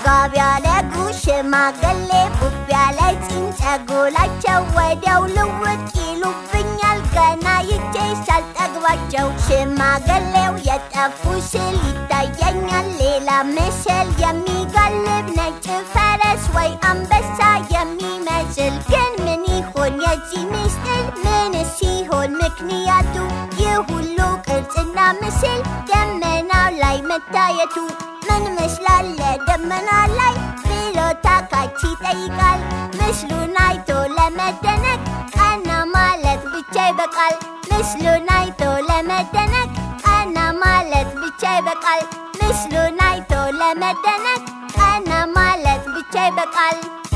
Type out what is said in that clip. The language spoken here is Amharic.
ጋቢ ያለጉ ሽማግሌ ቡፍ ያለ ፂም ጸጉላቸው ወዲያው ልውጥ ይሉብኛል ገና ይቼ ሳልጠግባቸው ሽማግሌው የጠፉ ስል ይታየኛል ሌላ ምስል የሚጋልብ ነጭ ፈረስ ወይ አንበሳ የሚመስል ግን ምን ይሆን የዚህ ምስጢር ምን ሲሆን ምክንያቱ ይህ ሁሉ ቅርጽና ምስል ደመናው ላይ መታየቱ ምን ምስላለ ደመና ላይ ብሎ ታካች ይጠይቃል ምስሉን አይቶ ለመደነቅ ቀና ማለት ብቻ ይበቃል ምስሉን አይቶ ለመደነቅ ቀና ማለት ብቻ ይበቃል ምስሉን አይቶ ለመደነቅ ቀና ማለት ብቻ ይበቃል